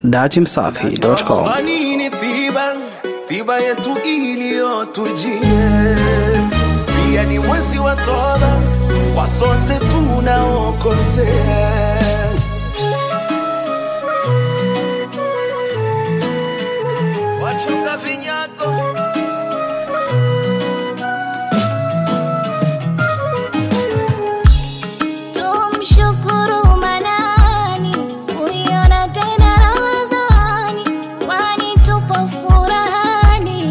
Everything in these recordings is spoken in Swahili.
datimsafi.com. Vanini tiba, tiba yetu iliyotujie. Pia ni mwezi wa toba kwa sote tunaokosea. Wachunga vinyago Tumshukuru Manani, kuiona tena Ramadhani, kwani tupo furahani.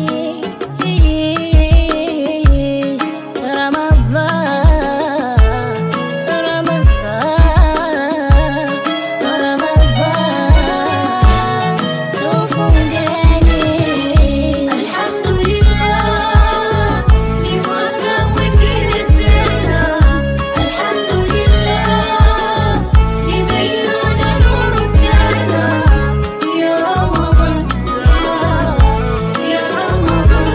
Ramadhan, Ramadhan, Ramadhan, tufungeni. Alhamdulillah, ni mwaka mwingine tena. Alhamdulillah, nimeiona nuru tena. Ya Ramadhan, ya Ramadhan,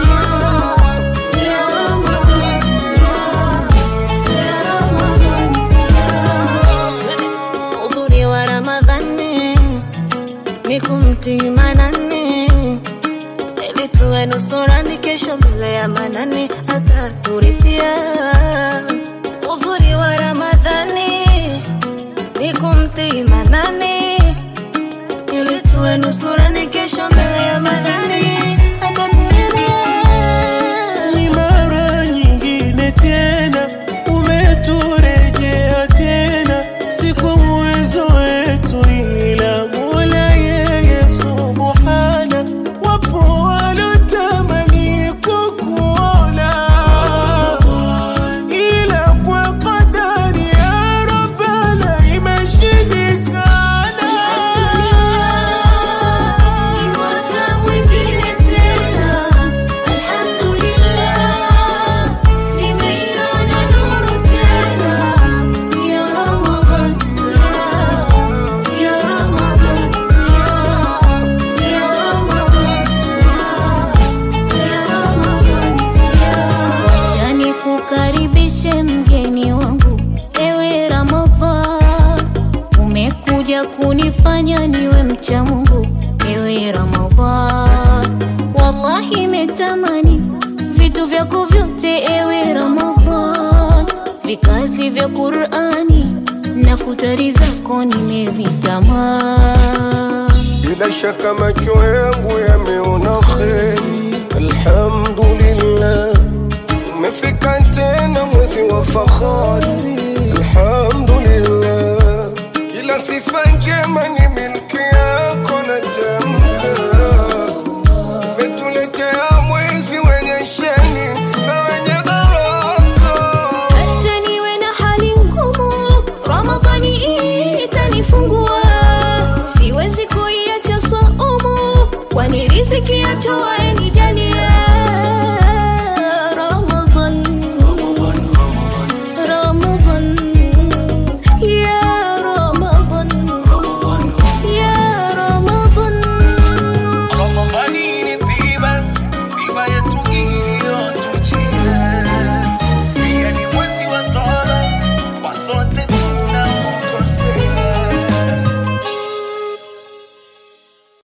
ya Ramadhan, ya Ramadhan. Udhuri wa Ramadhani ni kumtii Manani ili tuwe nusurani kesho mbele ya Manani ataturidhia. Uzuri wa Ramadhani ni kumtii Manani ili tuwe nusurani kesho mbele ya Manani ataturidhia. ni mara nyingine tena umeturejea tena, si kwa uwezo wetu, ila Mola yeye subhana. Wapo walotamani kukuona, ila kwa kadari ya Rabbana imeshindikana. Ni mwaka mwingine tena, alhamdulillah, nimeiona nuru tena. Ya Ramadhan, ya Ramadhan, ya Ramadhan, ya Ramadhan. Acha nikukaribishe mgeni wangu, ewe Ramadhan, umekuja kunifanya niwe mcha Mungu, ewe Ramadhan. Wallahi metamani vitu vyako vyote, ewe Ramadhan, vikazi vya Qur'ani na futari zako nimevitamani. Bila shaka macho yangu yameona kheri, alhamdulillah. Umefika tena mwezi wa fahari, alhamdulillah. Kila sifa njema